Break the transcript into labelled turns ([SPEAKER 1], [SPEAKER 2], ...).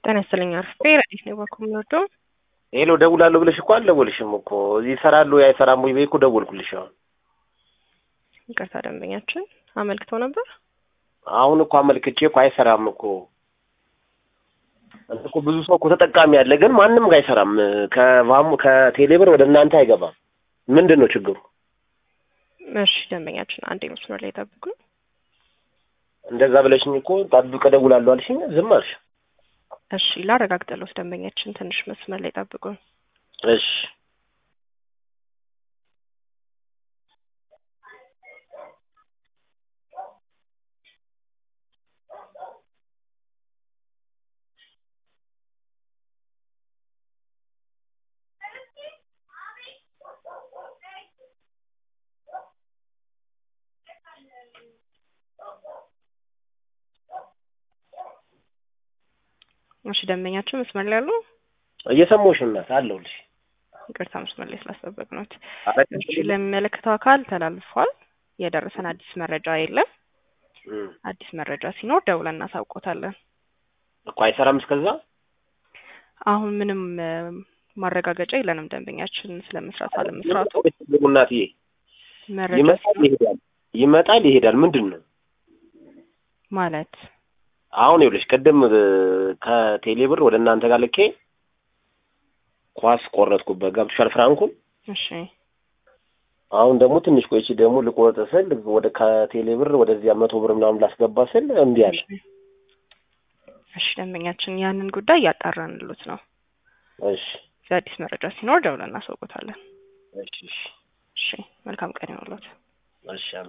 [SPEAKER 1] ጤና ይስጥልኝ አርፌ ረዲት ነው ባኩ የሚወደው
[SPEAKER 2] ሄሎ ደውላለሁ ብለሽ እኮ አልደወልሽም እኮ እዚህ ይሰራሉ አይሰራም ወይ በይ እኮ ደወልኩልሽ። አሁን
[SPEAKER 1] ይቅርታ ደንበኛችን አመልክተው ነበር።
[SPEAKER 2] አሁን እኮ አመልክቼ እኮ አይሰራም እኮ እኮ ብዙ ሰው እኮ ተጠቃሚ ያለ ግን ማንም ጋር አይሰራም። ከቫሙ ከቴሌብር ወደ እናንተ አይገባም። ምንድን ነው ችግሩ?
[SPEAKER 1] እሺ ደንበኛችን አንዴ መስመር ላይ ጠብቁ።
[SPEAKER 2] እንደዛ ብለሽኝ እኮ ጠብቀ ደውላለሁ አልሽኝ፣ ዝም አልሽ።
[SPEAKER 1] እሺ ላረጋግጠልዎት ደንበኛችን ትንሽ መስመር ላይ ጠብቁ።
[SPEAKER 2] እሺ
[SPEAKER 1] እሺ ደንበኛችን መስመር ላይ አሉ?
[SPEAKER 2] እየሰማሁሽ እናት አለሁልሽ።
[SPEAKER 1] ይቅርታ መስመር ላይ ስላስጠበቅነዎት።
[SPEAKER 2] ኧረ
[SPEAKER 1] እሺ ለሚመለከተው አካል ተላልፏል። የደረሰን አዲስ መረጃ የለም።
[SPEAKER 2] እም፣
[SPEAKER 1] አዲስ መረጃ ሲኖር ደውለን እናሳውቆታለን።
[SPEAKER 2] እኮ አይሰራም እስከዛ
[SPEAKER 1] አሁን ምንም እ፣ ማረጋገጫ የለንም ደንበኛችን ስለመስራት አለመስራቱ።
[SPEAKER 2] እናትዬ
[SPEAKER 1] መረጃ
[SPEAKER 2] ይመጣል
[SPEAKER 1] ሲኖር
[SPEAKER 2] ይሄዳል፣ ይመጣል ይሄዳል። ምንድን ነው
[SPEAKER 1] ማለት
[SPEAKER 2] አሁን ይኸውልሽ ቅድም እ፣ ከቴሌብር ወደ እናንተ ጋር ልኬ ኳስ ቆረጥኩበት። ገብቶሻል ፍራንኩን።
[SPEAKER 1] እሺ
[SPEAKER 2] አሁን ደግሞ ትንሽ ቆይቼ ደግሞ ልቆርጥ ስል ወደ ከቴሌብር ወደዚያ መቶ ብር ምናምን ላስገባ ስል እምቢ አለ።
[SPEAKER 1] እሺ እሺ ደንበኛችን ያንን ጉዳይ እያጣራንሉት ነው።
[SPEAKER 2] እሺ
[SPEAKER 1] አዲስ መረጃ ሲኖር ደውለን እናሳውቆታለን።
[SPEAKER 2] እሺ እሺ
[SPEAKER 1] እሺ መልካም ቀን ይሁንልዎት።
[SPEAKER 2] እሺ